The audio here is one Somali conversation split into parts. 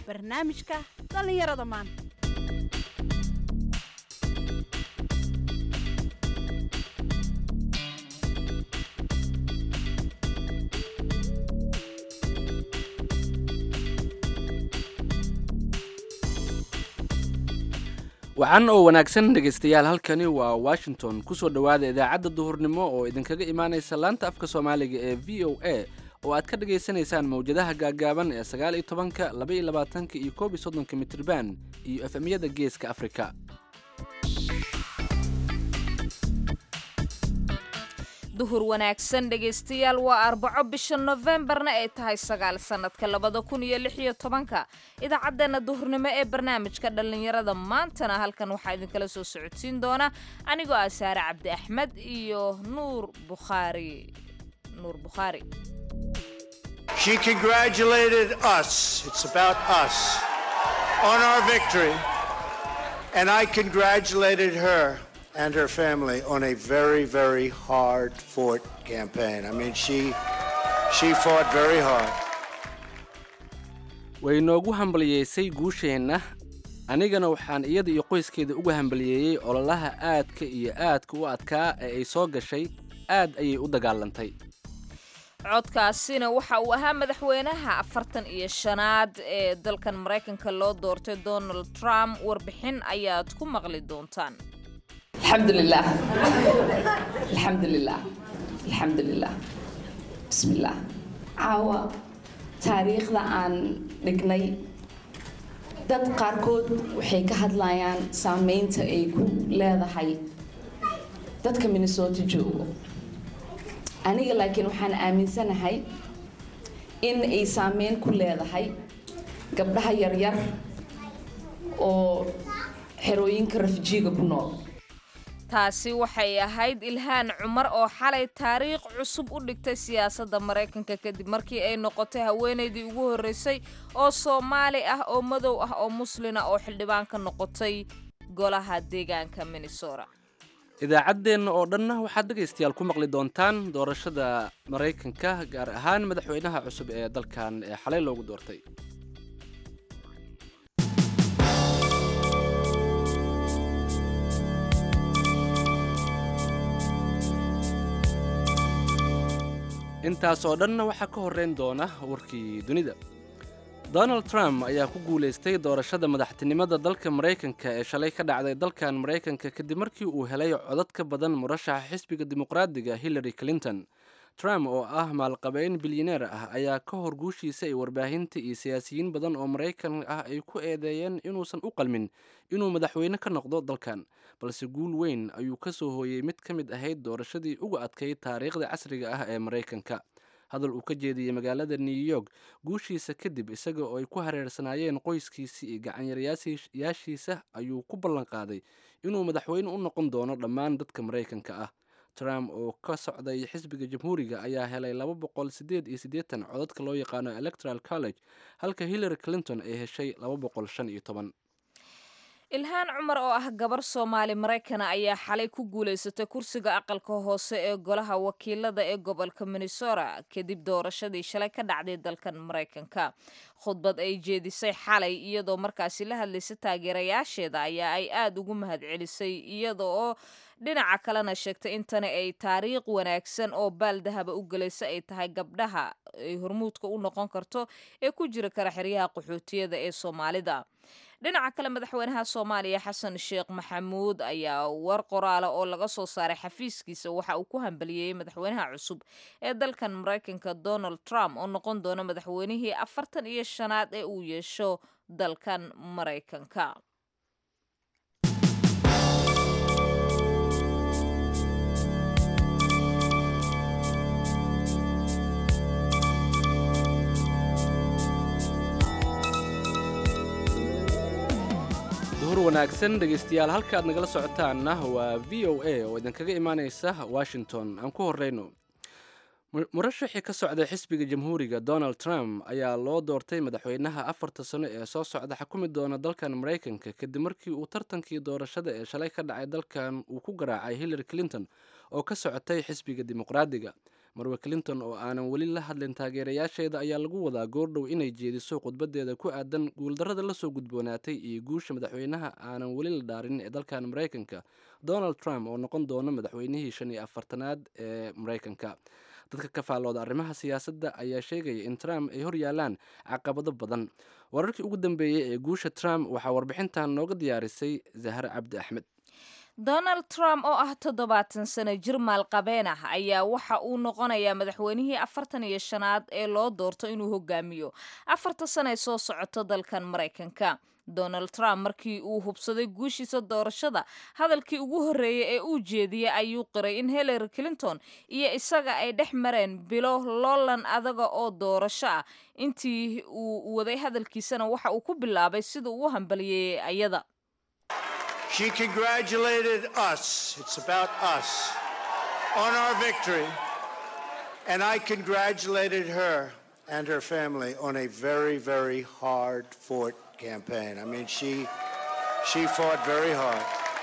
barnaamijka dhallinyarada maanta wacan oo wanaagsan dhegaystayaal halkani waa washington kusoo dhowaada idaacadda duhurnimo oo idinkaga imaanaysa laanta afka soomaaliga ee v o a oo aad ka dhagaysanaysaan mawjadaha gaagaaban ee sagaal iyo tobanka laba iyo labaatanka iyo koob iyo soddonka mitriban iyo efemyada geeska afrika duhur wanaagsan dhegaystayaal waa arbaco bisha nofembarna ay tahay sagaal sannadka labada kun iyo lix iyo tobanka idaacaddeenna duhurnimo ee barnaamijka dhallinyarada maantana halkan waxaa idinkala soo socodsiin doona anigoo ah saare cabdi axmed iyo nuur bukhaari nuur bukhaari She congratulated us. It's about us on our victory. And I congratulated her and her family on a very, very hard fought campaign. I mean, she, she fought very hard. way noogu hambaliyeysay guusheenna anigana waxaan iyada iyo qoyskeeda uga hambaliyeeyey ololaha aadka iyo aadka u adkaa ee ay soo gashay aad ayay u dagaalantay codkaasina waxa uu ahaa madaxweynaha afartan iyo shanaad ee dalkan maraykanka loo doortay donald trump warbixin ayaad ku maqli doontaan الحمد لله الحمد لله الحمد لله بسم الله caawa taariikhda aan dhignay dad qaarkood waxay ka hadlayaan saameynta ay ku leedahay dadka minnesota joogo aniga laakiin waxaan aaminsanahay in ay saameyn ku leedahay gabdhaha yaryar oo xerooyinka rafijiiga ku nool taasi waxay ahayd ilhaan cumar oo xalay taariikh cusub u dhigtay siyaasadda maraykanka kadib markii ay noqotay haweenaydii ugu horreysay oo soomaali ah oo madow ah oo muslina oo xildhibaan ka noqotay golaha deegaanka minnesota idaacaddeenna oo dhanna waxaad dhegaystayaal ku maqli doontaan doorashada maraykanka gaar ahaan madaxweynaha cusub ee dalkan ee xalay loogu doortay intaas oo dhanna waxaa ka horreyn doona warkii dunida donald trump ayaa ku guulaystay doorashada madaxtinimada dalka maraykanka ee shalay ka dhacday dalkan maraykanka kadib markii uu helay codad ka badan murashaxa xisbiga dimuqraadiga hillary clinton trump oo ah maalqabeyn bilyaneer ah ayaa ka hor guushiisa ay warbaahinta iyo siyaasiyiin badan oo maraykan ah ay ku eedeeyeen inuusan u qalmin inuu madaxweyne ka noqdo dalkan balse guul weyn ayuu ka soo hooyey mid ka mid ahayd doorashadii uga adkayd taariikhda casriga ah ee maraykanka hadal uu ka jeediyey magaalada new york guushiisa kadib isaga oo ay ku hareersanaayeen qoyskiisa iyo gacanyarayaashiisa ayuu ku ballan qaaday inuu madaxweyne u noqon doono dhammaan dadka maraykanka ah trump oo ka socday xisbiga jamhuuriga ayaa helay laba boqol sideed iyo siddeetan codadka loo yaqaano electoral college halka hillary clinton ay heshay laba boqol shan iyo toban ilhaan cumar oo ah gabar soomaali maraykana ayaa xalay ku guulaysatay kursiga aqalka hoose ee golaha wakiilada ee gobolka minnesota kadib doorashadii shalay ka dhacday dalkan maraykanka khudbad ay jeedisay xalay iyadoo markaasi la hadlaysay taageerayaasheeda ayaa ay aada ugu mahadcelisay iyada oo dhinaca kalena sheegtay in tani ay taariikh wanaagsan oo baaldahaba u gelaysa ay tahay gabdhaha ay hormuudka u noqon karto ee ku jira kara xeryaha qaxootiyada ee soomaalida dhinaca kale madaxweynaha soomaaliya xasan sheekh maxamuud ayaa war qoraala oo laga soo saaray xafiiskiisa waxa uu ku hambaliyeyey madaxweynaha cusub ee dalkan maraykanka donald trump oo noqon doona madaxweynihii afartan iyo shanaad ee uu yeesho dalkan maraykanka duhur wanaagsan dhegaystayaal halka aad nagala socotaanna waa v o a oo idinkaga imaanaysa washington aan ku horeyno murashaxii ka socday xisbiga jamhuuriga donald trump ayaa loo doortay madaxweynaha afarta sano ee soo socda xukumi doona dalkan maraykanka kadib markii uu tartankii doorashada ee shalay ka dhacay dalkan uu ku garaacay hillary clinton oo ka socotay xisbiga dimuqraadiga marwe clinton oo aanan weli la hadlin taageerayaasheeda ayaa lagu wadaa goordhow inay jeediso khudbadeeda ku aadan guuldarrada lasoo gudboonaatay iyo guusha madaxweynaha aanan weli la dhaarin ee dalkan maraykanka donald trump oo noqon doona madaxweynihii shan iyo afartanaad ee maraykanka dadka ka faallooda arrimaha siyaasadda ayaa sheegaya in trump ay hor yaalaan caqabado badan wararkii ugu dambeeyey ee guusha trump waxaa warbixintan nooga diyaarisay zahre cabdi axmed donald trump oo ah toddobaatan sano jir maalqabeen ah ayaa waxa uu noqonayaa madaxweynihii afartan iyo shanaad ee loo doorto inuu hogaamiyo afarta sano ee soo socoto dalkan maraykanka donald trump markii uu hubsaday guushiisa doorashada hadalkii ugu horreeyey ee uu jeediyey ayuu qiray in hillary clinton iyo isaga ay dhex mareen bilo loolan adaga oo doorasho ah intii uu waday hadalkiisana waxa uu ku bilaabay sida uu u hambaliyeeyey ayada She congratulated us, it's about us, on our victory. And I congratulated her and her family on a very, very hard fought campaign. I mean, she, she fought very hard.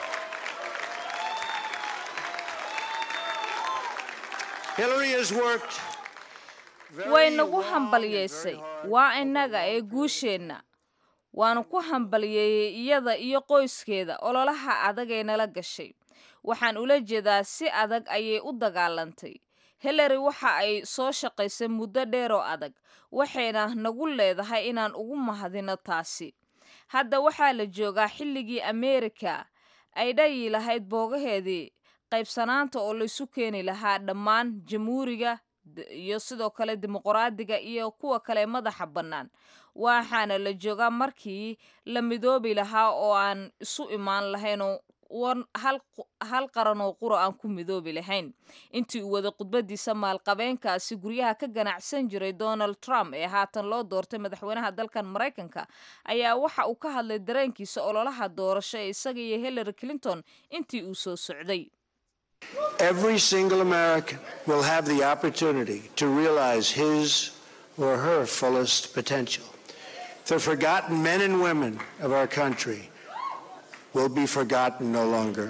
Hillary has worked very way nagu long and hambaliyeysay very hard waa over innaga the ee last guusheenna waanu ku hambaliyeeyey iyada iyo qoyskeeda ololaha adag ee nala gashay waxaan ula jeedaa si adag ayay u dagaalantay hillary waxa ay soo shaqaysay muddo dheer oo adag waxayna nagu leedahay inaan ugu mahadino taasi hadda waxaa la joogaa xilligii ameerika ay dhayi lahayd boogaheedii qaybsanaanta oo laysu keeni lahaa dhammaan jamhuuriga d- iyo sidoo kale dimuqraadiga iyo kuwa kale madaxa bannaan waxaana la joogaa markii la midoobi lahaa oo aan isu imaan lahaynoo wan hal qu- hal qaran oo qura aan ku midoobi lahayn intii uu waday khudbadiisa maalqabeenkaasi guryaha ka ganacsan jiray donald trump ee haatan loo doortay madaxweynaha dalkan maraykanka ayaa waxa uu ka hadlay dareenkiisa ololaha doorasho ee isaga iyo hillary clinton intii uu soo socday Every single American will have the opportunity to realize his or her fullest potential. The forgotten men and women of our country will be forgotten no longer.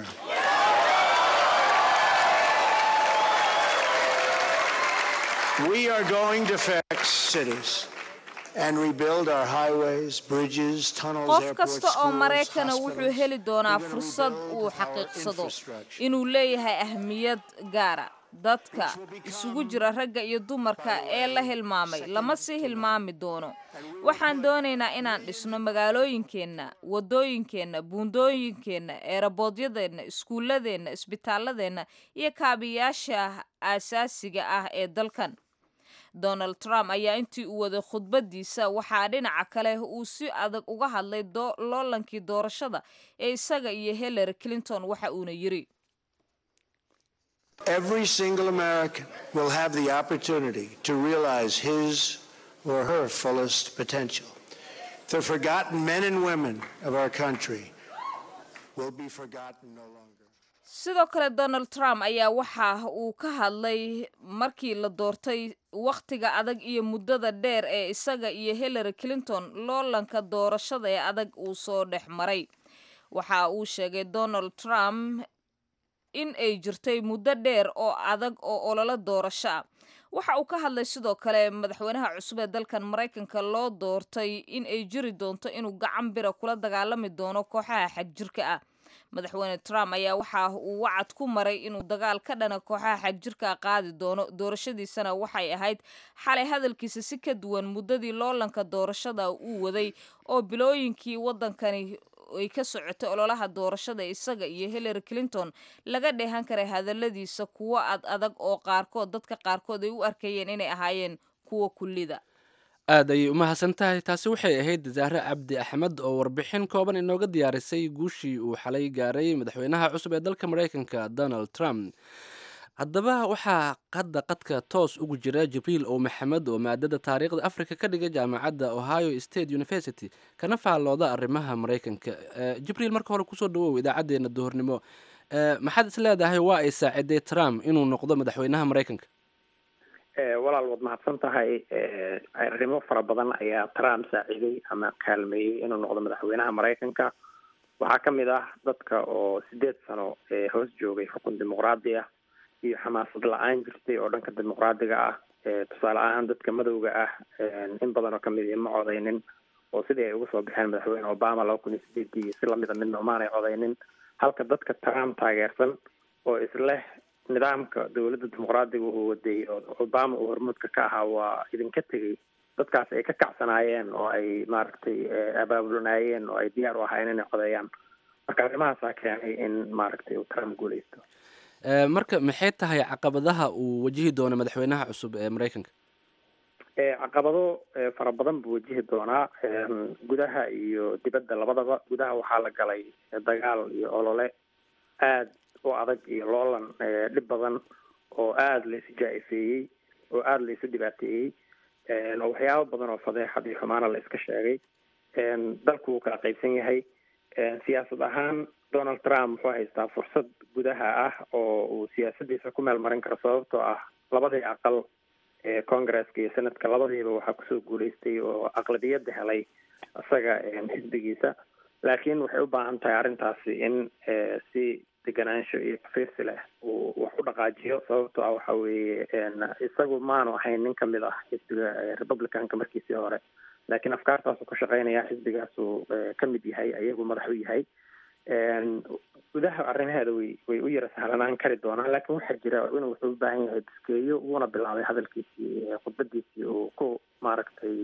We are going to fix cities and rebuild our highways, bridges, tunnels, qof airports, kasta oo schools, maraykana wuxuu hospitals. heli doonaa We're gonna fursad rebuild uu our xaqiiqsado infrastructure. inuu leeyahay ahmiyad gaara dadka isugu jira ragga iyo dumarka ee la hilmaamay lama sii hilmaami doono waxaan doonaynaa inaan dhisno magaalooyinkeenna wadooyinkeenna buundooyinkeenna eeraboodyadeenna iskuulladeenna isbitaaladeenna iyo kaabiyaasha aasaasiga ah ee dalkan donald trump ayaa intii uu waday khudbadiisa waxaa dhinaca kale uu si adag uga hadlay doo- loolankii doorashada ee isaga iyo hillary clinton waxa uuna yiri Every single American will have the opportunity to realize his or her fullest potential. The forgotten men and women of our country will be forgotten no longer. sidoo kale donald trump ayaa waxa uu ka hadlay markii la doortay wakhtiga adag iyo muddada dheer ee isaga iyo hillary clinton loolanka doorashada ee adag uu soo dhex maray waxa uu sheegay donald trump in ay jirtay muddo dheer oo adag oo ololo doorasho ah waxa uu ka hadlay sidoo kale madaxweynaha cusub ee dalkan maraykanka loo doortay in ay jiri doonto inuu gacan bira kula dagaalami doono kooxaha xagjirka ah madaxweyne trump ayaa waxa uu wacad ku maray inuu dagaal ka dhana kooxaha xagjirka qaadi doono doorashadiisana waxay ahayd xalay hadalkiisa si ka duwan muddadii loolanka doorashada uu waday oo bilooyinkii waddankani ay ka socotay ololaha doorashada isaga iyo hillary clinton laga dheehan karay hadaladiisa kuwo ad adag oo qaarkood dadka qaarkood ay u arkayeen inay ahaayeen kuwa kullida aad ayay u mahadsan tahay taasi waxay ahayd zahre cabdi axmed oo warbixin kooban inooga diyaarisay guushii uu xalay gaaray madaxweynaha cusub ee dalka maraykanka donald trump haddaba waxaa hadda qadka toos ugu jira jibriil ow maxamed oo maadada taariikhda africa ka dhiga jaamacadda ohio state university kana faallooda arrimaha maraykanka Eh, jibriil marka hore kusoo dhawow idaacadeena duhurnimo Eh, maxaad is leedahay waa ay saaciday trump inuu noqdo madaxweynaha maraykanka Eh, walaal waad mahadsan tahay Eh, arrimo fara badan ayaa trump saaciiday ama kaalmeeyey inuu noqdo madaxweynaha maraykanka waxaa ka mid ah dadka oo sideed sano ee hoos joogay xukun dimuqraadi ah iyo xamaasad la-aan jirtay oo dhanka dimuqraadiga ah tusaale ahaan dadka madowga ah in badan oo kamid i ma codeynin oo sidii ay uga soo baxeen madaxweyne obama laba kun iyo sideedii si lamida midna umaanay codeynin halka dadka trump taageersan oo isleh nidaamka dowladda dimuqraadiga uu waday oo obama uu hormuudka ka ahaa waa idinka tegay dadkaas ay ka kacsanaayeen oo ay maaragtay abaabulanaayeen oo ay diyaar u ahaayeen inay codeeyaan marka arrimahaasaa keenay in maaragtay uu trump guuleysto marka maxay tahay caqabadaha uu wajihi doono madaxweynaha cusub ee maraykanka caqabado fara badan buu wajihi doonaa gudaha iyo dibadda labadaba gudaha waxaa la galay dagaal iyo olole aad u adag iyo loolan dhib badan oo aada laysu jaa-ifeeyey oo aada laysu dhibaateeyey oo waxyaabo badan oo fadeexad iyo xumaana la iska sheegay dalku wuu kala qaybsan yahay siyaasad ahaan donald trump wuxuu haystaa fursad gudaha ah oo uu siyaasadiisa ku meel marin karo sababtoo ah labadii aqal ee congresska iyo senadka labadiiba waxaa kusoo guuleystay oo aqlabiyadda helay isaga xisbigiisa laakiin waxay u baahan tahay arrintaasi in si deganaansho iyo kafiirsi leh uu wax u dhaqaajiyo sababtoo ah waxa weeye isagu maanu ahayn nin kamid ah xisbiga republicanka markiisii hore laakiin afkaartaasuu ka shaqeynaya xisbigaasuu ka mid yahay ayagu madax u yahay gudaha arrimaheeda way way u yara sahlanaan kari doonaan laakiin waxaa jira inuu wuxuu u baahan yahay biskeeyo wuuna bilaabay hadalkiisii khudbadiisii uu ku maaragtay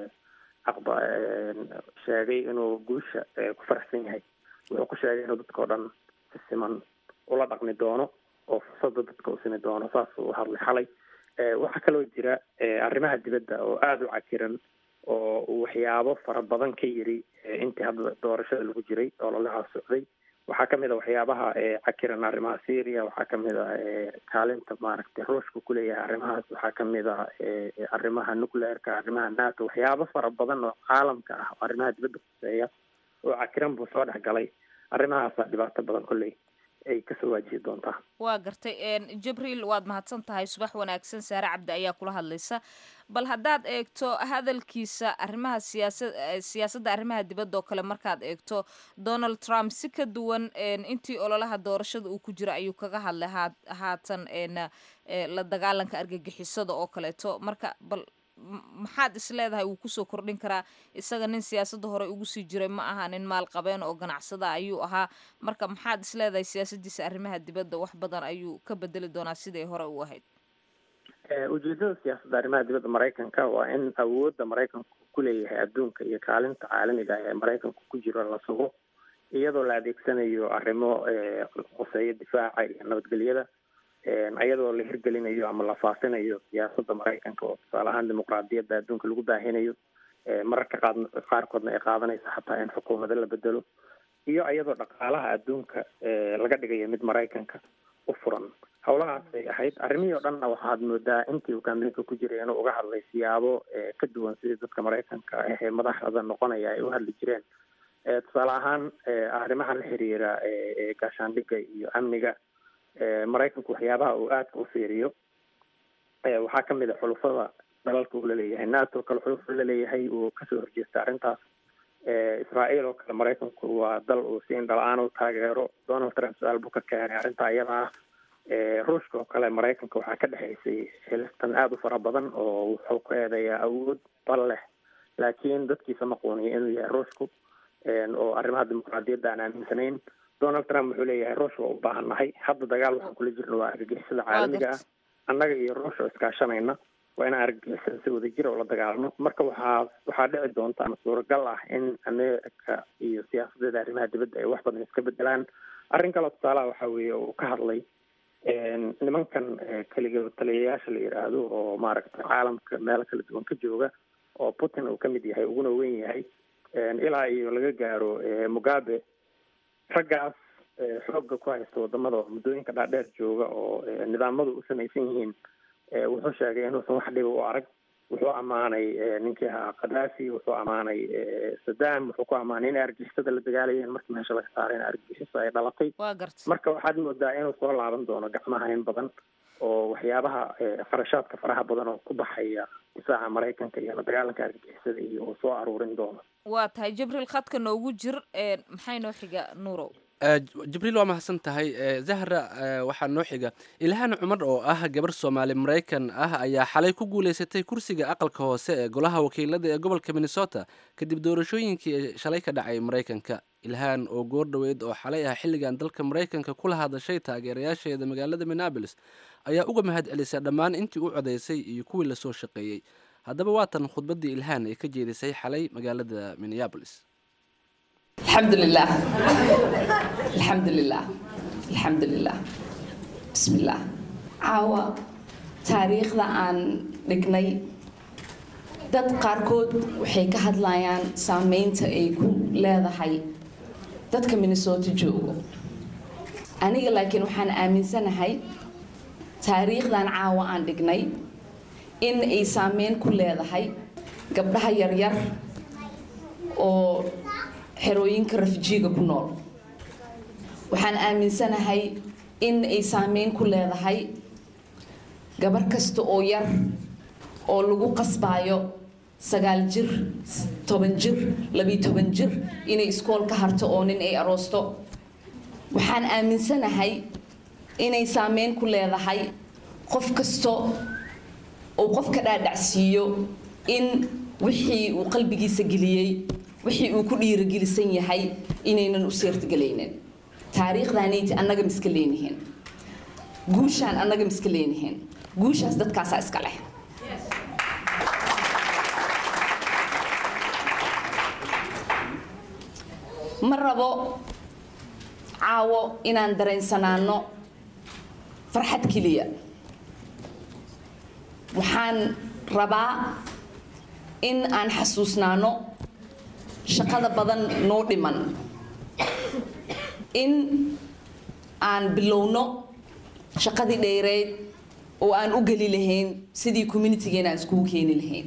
aqba sheegay inuu guusha ku faraxsan yahay wuxuu ku sheegay inuu dadka o dhan si siman ula dhaqmi doono oo fursadda dadka u simi doono saasuu u hadlay xalay waxaa kaloo jira arrimaha dibadda oo aada u cakiran oo uu waxyaabo fara badan ka yiri intii hadda doorashada lagu jiray oo lalaha socday waxaa kamid a waxyaabaha cakiran arrimaha syria waxaa kamid a kaalinta maaragtay ruushka kuleeyahay arrimahaas waxaa kamid a arrimaha nucleerka arrimaha nato waxyaabo fara badan oo caalamka ah oo arrimaha dibadda kuseeya oo cakiran buu soo dhex galay arrimahaasa dhibaato badan kolley ay kasoo waajihi doontaa waa gartay jibriil waad mahadsan tahay subax wanaagsan saare cabdi ayaa kula hadlaysa bal haddaad eegto hadalkiisa arrimaha siyaasa siyaasadda arrimaha dibadda oo kale markaad eegto donald trump si ka duwan intii ololaha doorashada uu ku jira ayuu kaga hadlay haa haatan la dagaalanka argagixisada oo kaleeto marka bal maxaad is leedahay wuu kusoo kordhin karaa isaga nin siyaasadda hore ugu sii jiray ma aha nin maalqabeen oo ganacsada ayuu ahaa marka maxaad is leedahay siyaasadiisa arrimaha dibadda wax badan ayuu ka bedeli doonaa siday hore u ahayd ujeedada siyaasadda arrimaha dibadda maraykanka waa in awoodda maraykanku kuleeyahay adduunka iyo kaalinta caalamiga ah ee maraykanku ku jiro la sugo iyadoo la adeegsanayo arrimo qoseeya difaaca iyo nabadgelyada iyadoo la hirgelinayo ama la faafinayo siyaasadda maraykanka oo tusaale ahaan dimuqraadiyadda adduunka lagu baahinayo mararka qaad qaarkoodna ay qaadanaysa xataa in xukuumado la bedelo iyo iyadoo dhaqaalaha adduunka laga dhigayo mid maraykanka u furan howlahaasay ahayd arrimihii o dhanna waxaad moodaa intii uu kaambeynka ku jiray inuu uga hadlay siyaabo ka duwan sidii dadka maraykanka ahee madaxda noqonaya ay u hadli jireen tusaale ahaan arrimaha la xiriira gaashaandhigga iyo amniga maraykanku waxyaabaha uu aadka u fiiriyo waxaa kamid a xulufada dalalka uu laleeyahay nato kale xuluf laleeyahay uu kasoo horjeesta arrintaas israael oo kale maraykanku waa dal uu si indhala-aan u taageero donald trump su-aal buu ka keenay arrintaa iyada ah ruushka oo kale maraykanka waxaa ka dhexaysay xilistan aada u fara badan oo wuxuu ku eedeeyaa awood bal leh laakiin dadkiisa ma quuniyo inuu yahay ruushku oo arrimaha dimuqraadiyadda aan aaminsanayn donald trump wuxuu leeyahay ruush waa u baahan nahay hadda dagaal waxaan kula jirna waa argagixisada caalamiga ah annaga iyo ruush oo iskaashanayna waa inaan argagixisada si wada jira oo la dagaalno marka waxaa waxaa dhici doonta ama suuragal ah in america iyo siyaasadeeda arrimaha dibadda ay wax badan iska bedelaan arrin kaleo tusaalaha waxa weeye uu ka hadlay nimankan keliga taliyayaasha la yidhaahdo oo maaragtay caalamka meelo kala duwan ka jooga oo putin uu kamid yahay uguna weyn yahay ilaa iyo laga gaaro mugabe raggaas xoogga ku haysta wadamada oo muddooyinka dhaadheer jooga oo nidaamadu u samaysan yihiin wuxuu sheegay inuusan wax dhiba u arag wuxuu ammaanay ninkii ahaa khadaafi wuxuu ammaanay saddam wuxuu ku ammaanay inay argixisada la dagaalayeen markii meesha laga saaray in argixisa ay dhalatay waa garta marka waxaad moodaa inuu soo laaban doono gacmaha in badan oo waxyaabaha kharashaadka faraha badan oo ku baxaya difaaca maraykanka iyo la dagaalanka argixisada iyo uu soo aruurin doono waa tahay jibriil khadka noogu jir maxay noo xiga nuurow Eh, jibriil waa mahadsan tahay Eh, zahra eh, waxaa noo xiga ilhaan cumar oo ah gabar soomaali maraykan ah ayaa xalay ku guuleysatay kursiga aqalka hoose ee golaha wakiilada ee gobolka minnesota kadib doorashooyinkii ee shalay ka dhacay maraykanka ilhaan oo goor dhoweyd oo xalay ah xilligan dalka maraykanka kula hadashay taageerayaasheeda magaalada minneapolis ayaa uga mahad celisay dhammaan intii u codaysay iyo kuwii lasoo shaqeeyey haddaba waatan khudbaddii ilhaan ee ka jeedisay xalay magaalada minneapolis الحمد لله الحمد لله الحمد لله بسم الله caawa taariikhda aan dhignay dad qaarkood waxay ka hadlayaan saameynta ay ku leedahay dadka minnesota joogo aniga laakiin waxaan aaminsanahay taariikhdan caawa aan dhignay in ay saameyn ku leedahay gabdhaha yaryar oo xerooyinka rafijiiga ku nool waxaan aaminsanahay in ay saameyn ku leedahay gabar kasta oo yar oo lagu qasbaayo sagaal jir toban jir labiyo toban jir inay iskool ka harto oo nin ay aroosto waxaan aaminsanahay inay saameyn ku leedahay qof kasta oo qofka dhaadhacsiiyo in wixii uu qalbigiisa geliyey wixii uu ku dhiirogelisan yahay inaynan u seertagelaynin taariikhdaanayti annaga miska leenihiin guushaan annaga miska leenihiin guushaas dadkaasaa iska leh ma rabo caawo inaan dareensanaano farxad keliya waxaan rabaa in aan xasuusnaano shaqada badan noo dhiman in aan bilowno shaqadii dheereed oo aan u geli lahayn sidii communitigeena aan iskugu keeni lahayn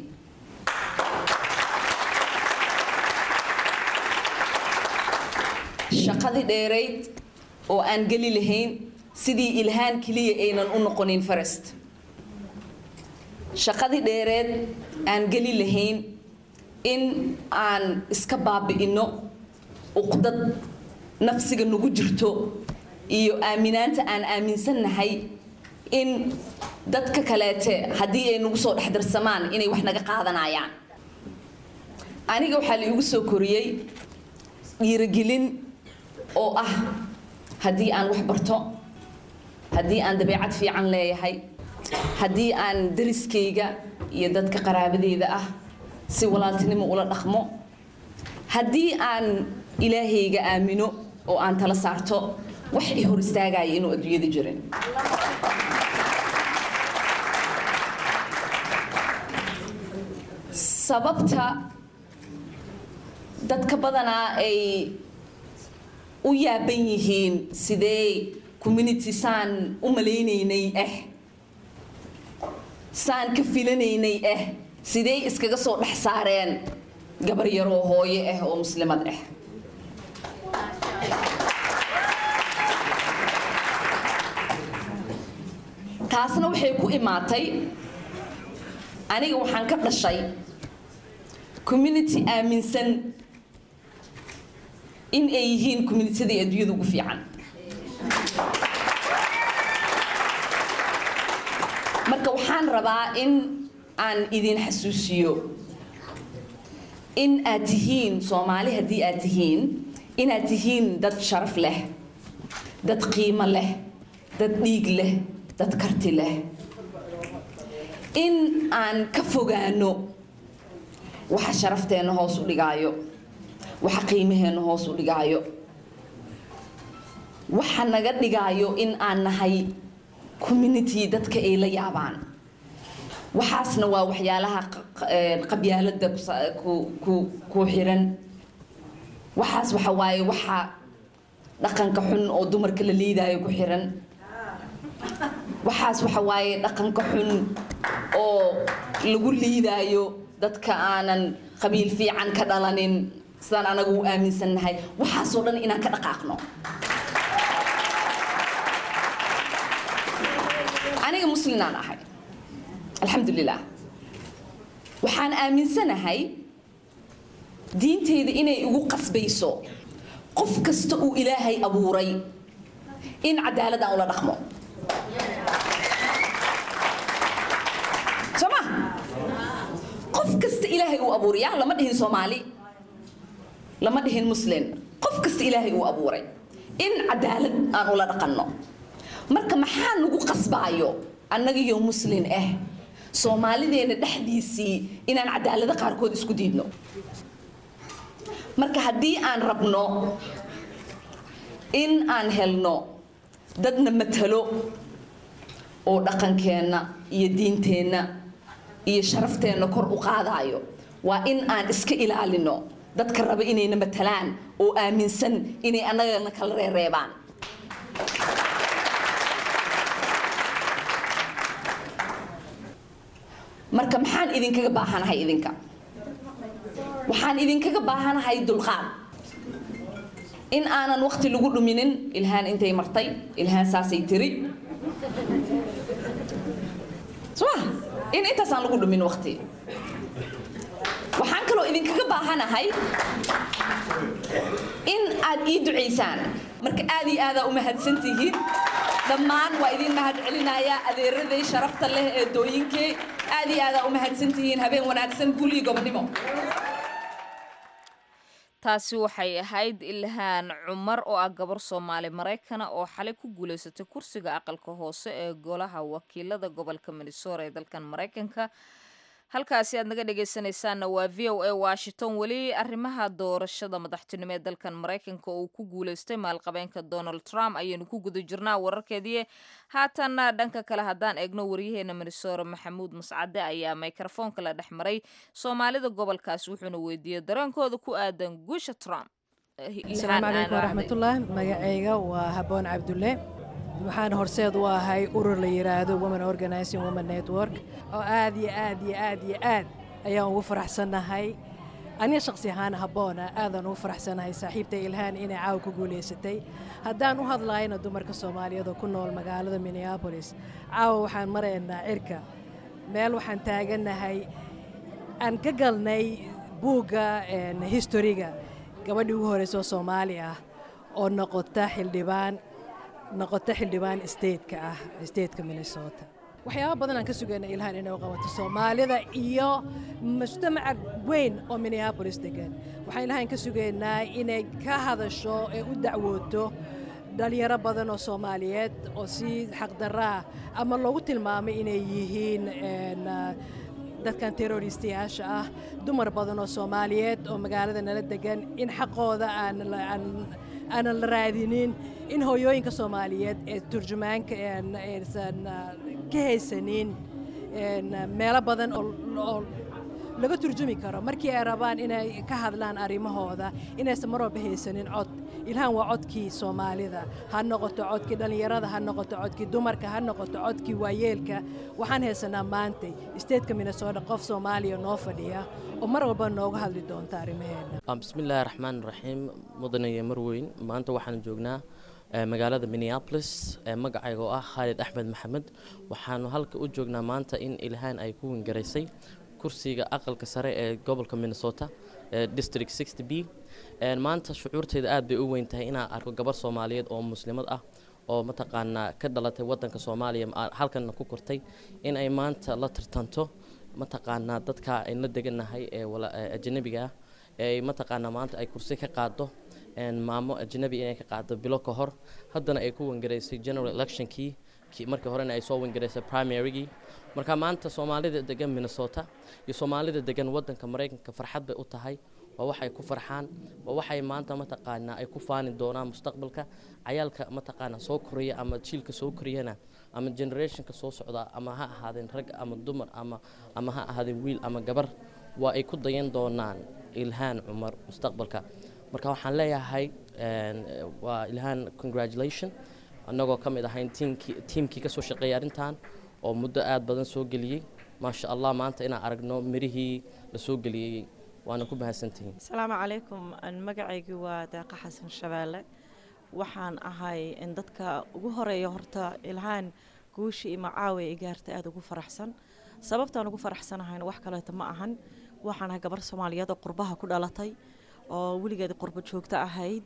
shaqadii dheereyd oo aan geli lahayn sidii ilhaan keliya aynan u noqonin farest shaqadii dheereed aan geli lahayn in aan iska baabi'ino uqdad nafsiga nagu jirto iyo aaminaanta aan aaminsannahay in dadka kaleete haddii ay nagu soo dhexdarsamaan inay wax naga qaadanayaan aniga waxaa la iigu soo koriyey dhiirigelin oo ah haddii aan wax barto haddii aan dabeecad fiican leeyahay haddii aan dariskayga iyo dadka qaraabadeyda ah si walaaltinimo ula dhaqmo haddii aan ilaahayga aamino oo aan tala saarto wax i hor istaagaya inuu adduunyada jirin sababta dadka badanaa ay u yaaban yihiin sidee community saan u malaynaynay ah saan ka filanaynay ah sidee iskaga soo dhex saareen gabar yaroo hooyo ah oo muslimad ah taasna waxay ku imaatay aniga waxaan ka dhashay community aaminsan in ay yihiin communitadii adduunyada ugu fiican marka waxaan rabaa in aan idin xasuusiyo in aad tihiin soomaali haddii aad tihiin inaad tihiin dad sharaf leh dad qiimo leh dad dhiig leh dad karti leh in aan ka fogaano waxa sharafteenna hoos u dhigaayo waxa qiimaheenna hoos u dhigaayo waxa naga dhigaayo in aan nahay community dadka ay la yaabaan waxaasna waa waxyaalaha qabyaalada ku xiran waxaas waxa waaye waxa dhaqanka xun oo dumarka la liidaayo ku xiran waxaas waxa waaye dhaqanka xun oo lagu liidaayo dadka aanan qabiil fiican ka dhalanin sidaan anagu u aaminsannahay waxaasoo dhan inaan ka dhaqaaqno aniga muslimaan ahay alxamdulilah waxaan aaminsanahay diinteyda inay igu qasbayso qof kasta uu ilaahay abuuray in cadaalad aan ula dhaqmo soo ma qof kasta ilaahay uu abuuray yaa lama dhihin soomaali lama dhihin muslim qof kasta ilaahay uu abuuray in cadaalad aan ula dhaqanno marka maxaa nagu qasbaayo annagiyo muslin ah soomaalideena dhexdiisii inaan cadaalada qaarkood isku diidno marka haddii aan rabno in aan helno dadna matalo oo dhaqankeenna iyo diinteenna iyo sharafteenna kor u qaadaayo waa in aan iska ilaalino dadka raba inayna matalaan oo aaminsan inay annagana kala reereebaan marka maxaan idinkaga baahanahay idinka waxaan idinkaga baahanahay dulqaad in aanan waqti lagu dhuminin ilhaan intay martay ilhaan saasay tiri soma in intaasaan lagu dhumin waqti waxaan kaloo idinkaga baahanahay in aad ii ducaysaan marka aad iyo aadaa u mahadsan tihiin dhammaan waa idin mahad celinayaa adeeraday sharafta leh ee dooyinkee aad iyo aadaa u mahadsan tihiin habeen wanaagsan guul iyo gobonimo taasi waxay ahayd ilhaan cumar oo ah gabar soomaali maraykana oo xalay ku guulaysatay kursiga aqalka hoose ee golaha wakiilada gobolka minnesota ee dalkan maraykanka halkaasi aad naga dhegaysanaysaanna waa v o a washington weli arrimaha doorashada madaxtinimo ee dalkan maraykanka oo uu ku guulaystay maalqabeenka donald trump ayaynu ku guda jirnaa wararkeedii haatanna dhanka kale haddaan eegno waryaheena minnesota maxamuud mascade ayaa mikrofoonka la dhex maray soomaalida gobolkaas wuxuuna weydiiyey dareenkooda ku aadan guusha trump asalaamu calaykum waraxmatullah magacayga waa haboon cabdulle waxaan horseed u ahay urur la yidhaahdo women organizing women network oo aad iyo aad iyo aad iyo aad ayaan ugu faraxsannahay aniga shakhsi ahaan habboona aadaan ugu faraxsanahay saaxiibta ilhaan inay caawa ku guulaysatay haddaan u hadlayna dumarka soomaaliyeed oo ku nool magaalada minneabolis caawa waxaan maraynaa cirka meel waxaan taagannahay aan ka galnay buugga historiga gabadhii ugu horreysa oo soomaali ah oo noqota xildhibaan noqota xildhibaan stateka ah stateka minnesota waxyaaba badan aan ka sugayna ilhaan inay u qabato soomaalida iyo mujtamaca weyn oo minneabolis degan waxaan ilhaan ka sugaynaa inay ka hadasho ee u dacwooto dhalinyaro badan oo soomaaliyeed oo si xaqdarraa ama loogu tilmaamay inay yihiin dadkan terroristayaasha ah dumar badan oo soomaaliyeed oo magaalada nala degan in xaqooda aan aanan la raadinin in hooyooyinka soomaaliyeed ee turjumaanka aysan ka haysanin meelo badan oo laga turjumi karo markii ay rabaan inay ka hadlaan arrimahooda inaysan mar walba haysanin cod ilhaan waa codkii soomaalida ha noqoto codkii dhallinyarada ha noqoto codkii dumarka ha noqoto codkii waayeelka waxaan haysanaa maantay isteedka minnesota qof soomaaliya noo fadhiya oo mar walba nooga hadli doonta arrimaheena bismillaahi raxmaan raxiim mudanayo marweyn maanta waxaan joognaa magaalada minneapolis magacayga oo ah khaalid axmed maxamed waxaanu halka u joognaa maanta in ilhaan ay ku wingaraysay kursiga aqalka sare ee gobolka minnesota district sixty b maanta shucuurteeda aad bay u weyn tahay inaan arko gabar soomaaliyeed oo muslimad ah oo mataqaanaa ka dhalatay wadanka soomaaliya halkanna ku kortay in ay maanta la tartanto mataqaanaa dadka ayn la deganahay ee ajanabiga ah ee mataqaanaa maanta ay kursi ka qaado maamo ajnabi inay ka qaado bilo ka hor haddana ay ku wangaraysay general electionkii markii horena ay soo wangaraysay primarygii marka maanta soomaalida degan minnesota iyo soomaalida degan wadanka maraykanka farxad bay u tahay waa waxay ku farxaan waa waxay maanta mataqaanaa ay ku faani doonaan mustaqbalka cayaalka mataqaanaa soo koraya ama jiilka soo koriyana ama generationka soo socda ama ha ahaadeen rag ama dumar ama ama ha ahaadeen wiil ama gabar waa ay ku dayan doonaan ilhaan cumar mustaqbalka marka waxaan leeyahay waa ilhaan congratulation annagoo ka mid ahayn tiimkii tiimkii ka soo shaqeeyay arrintan oo muddo aad badan soo geliyey maasha allah maanta inaan aragno mirihii la soo geliyey waana ku mahadsantihiin asalaamu calaykum magacaygii waa deeqa xasan shabeelle waxaan ahay in dadka ugu horeeya horta ilhaan guushii ima caawi i gaartay aada ugu faraxsan sababtaan ugu faraxsanahayna wax kaleeto ma ahan waxaan ahay gabar soomaaliyeed oo qurbaha ku dhalatay oo weligeed qurbo joogto ahayd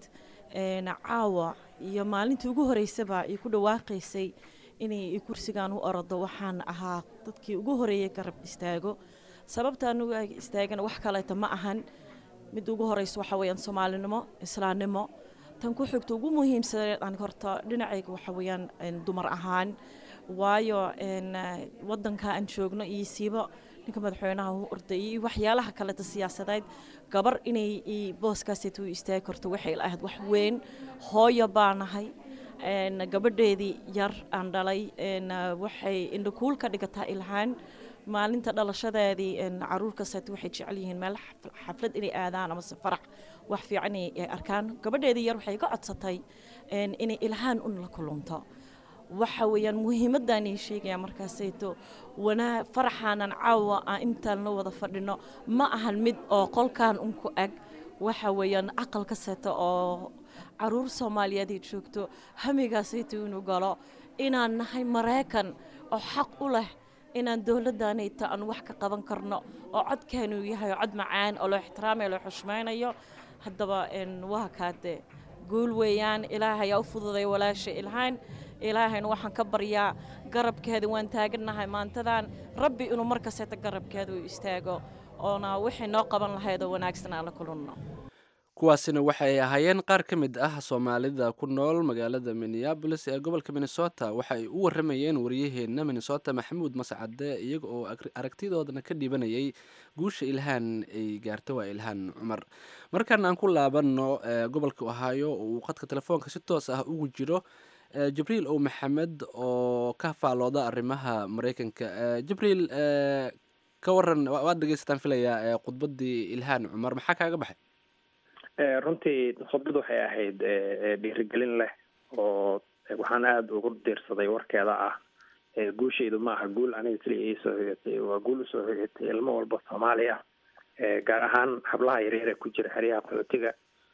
caawa iyo maalintii ugu horeysaba ay ku dhawaaqaysay inay kursigan u orodo waxaan ahaa dadkii ugu horeeyay garab istaago sababta anugu istaagana wax kaleeta ma ahan mid ugu horeysa waxa weeyaan soomaalinimo islaamnimo tan ku xigta ugu muhiimsaneed aan horta dhinacayga waxa weeyaan dumar ahaan waayo wadanka aan joogno iyo siiba ninka madaxweynaha u ordayay iyo waxyaalaha kaleta siyaasadeed gabar inay booskaaseet u istaagi karto waxay ahayd wax weyn hooyo baa nahay gabadheedii yar aan dhalay waxay indhakuul ka dhigataa ilhaan maalinta dhalashadeedii caruur kaseet waxay jecel yihiin meel xaflad inay aadaan amase farax wax fiican ay arkaan gabadheedii yar waxay ka codsatay inay ilhaan un la kulunto waxa weeyaan muhiimadaan ii sheegaya markaasayto wanaa faraxaanan caawa aan intaan la wada fadhino ma ahan mid oo qolkan un ku ag waxa weeyaan aqal ka seeta oo caruur soomaaliyeed ay joogto hamigaasayto inuu galo inaan nahay maraykan oo xaq u leh inaan dowladdaanayta aan wax ka qaban karno oo codkaanuu yahay oo cod macaan oo loo ixtiraamayo loo xushmaynayo haddaba waa kaade guul weeyaan ilaahay aa u fududay walaasha ilhaan ilaahayna waxaan ka baryaa garabkeeda waan taagannahay maantadan rabbi inuu mar kasteeta garabkeeda u istaago oona wixii noo qaban lahayd oo wanaagsan aan la kulanno kuwaasina waxay ahaayeen qaar ka mid ah soomaalida ku nool magaalada minneabolis ee gobolka minnesota waxa ay u waramayeen waryaheena minnesota maxamuud mascade iyaga oo aragtidoodana ka dhibanayay guusha ilhaan ay gaarto waa ilhaan cumar markaan aan ku laabanno gobolka ohaayo oo uu khadka telefoonka si toos ah ugu jiro jibriil ow maxamed oo ka faalooda arrimaha mareykanka jibriil ka waran waad dhegeysataan filayaa khudbadii ilhaan cumar maxaa kaaga baxay runtii khudbad waxay ahayd dhiirigelin leh oo waxaan aada ugu diirsaday warkeeda ah guushaydu ma aha guul aniga keliya ii soo hoyatay waa guul usoo hoyatay ilmo walba soomaali ah gaar ahaan hablaha yaryar ee ku jira xeryaha qaxootiga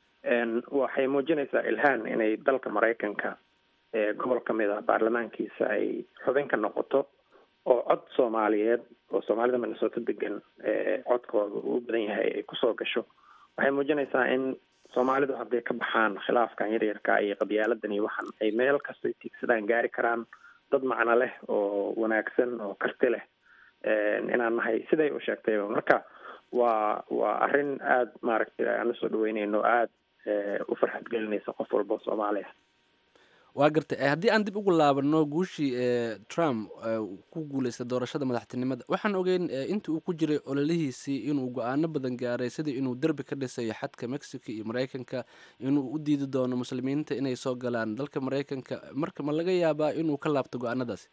waxay muujinaysaa ilhaan inay dalka maraykanka gobol ka mid ah baarlamaankiisa ay xubin ka noqoto oo cod soomaaliyeed oo soomaalida minnesota degan codkooda uu badan yahay ay kusoo gasho waxay muujinaysaa in soomaalidu hadday ka baxaan khilaafkan yaryarka iyo qabyaaladan iyo waxan ay meel kastoy tiigsadaan gaari karaan dad macno leh oo wanaagsan oo karti leh inaan nahay siday u sheegtayba marka waa waa arrin aada maaragtay aan usoo dhaweyneyno aada u farxad gelinaysa qof walba oo soomaali ah waa gartay haddii aan dib ugu laabano guushii trump ku guuleystay doorashada madaxtinimada waxaan ogeyn inta uu ku jiray ololihiisii inuu go-aano badan gaaray sidii inuu derbi ka dhisayo xadka mexico iyo mareykanka inuu u diidi doono muslimiinta inay soo galaan dalka mareykanka marka ma laga yaabaa inuu ka laabto go-aanadaasi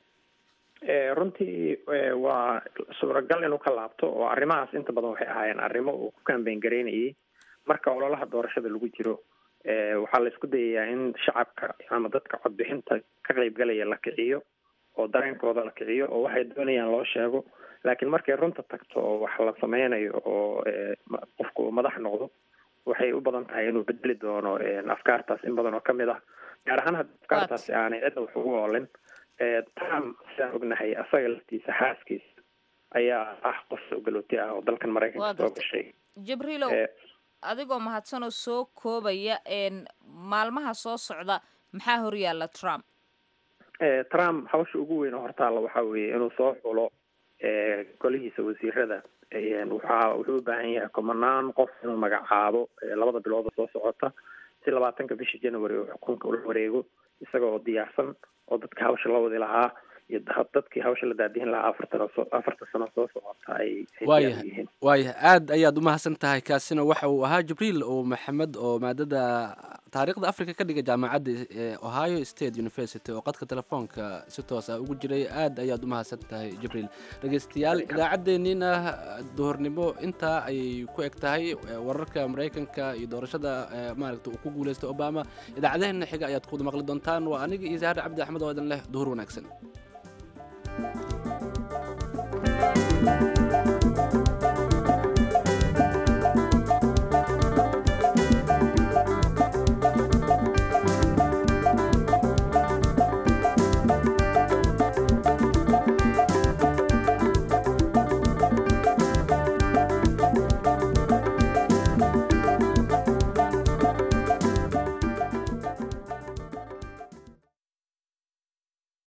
runtii waa suuragal inuu ka laabto oo arrimahaas inta badan waxay ahaayeen arrimo uu ku kambeyn garaynayay marka ololaha doorashada lagu jiro waxaa la isku dayayaa in shacabka ama dadka codbixinta ka qeybgalaya la kiciyo oo dareenkooda la kiciyo oo waxay doonayaan loo sheego laakiin markay runta tagto oo wax la sameynayo oo qofku uu madax noqdo waxay u badan tahay inuu bedeli doono afkaartaas in badan oo kamid ah gaar ahaan haddi afkaartaasi aanay cidda wax ugu oolin trump sidaan ognahay asaga laftiisa xaaskiisa ayaa ah qof soo galooti ah oo dalkan maraykanka soo gashay jibriilow adigoo mahadsanoo soo koobaya maalmaha soo socda maxaa horyaalla trump trump hawsha ugu weyn oo hortaalla waxaa weeye inuu soo xulo golihiisa wasiirada waxa wuxuu u baahan yahay kumanaan qof inuu magacaabo labada bilood oo soo socota si labaatanka bisha january oo xukunka ula wareego isaga oo diyaarsan oo dadka hawsha la wadi lahaa iyo dadkii hawsha la daadihin lahaa afartan afarta sano soo socota ay waayah waayah aad ayaad umahadsan tahay kaasina waxa uu ahaa jibriil oo maxamed oo maadada taariikhda africa ka dhiga jaamacadda ohio state university oo qadka telefoonka si toos ah ugu jiray aad ayaad umahadsan tahay jibriil dhegeystayaal idaacaddeenniina duhurnimo intaa ayay ku eg tahay wararka maraykanka iyo doorashada maaragta uu ku guuleystay obama idaacadaheena xiga ayaad kuwada maqli doontaan waa aniga iyo zahar cabdi axmed oo idin leh duhur wanaagsan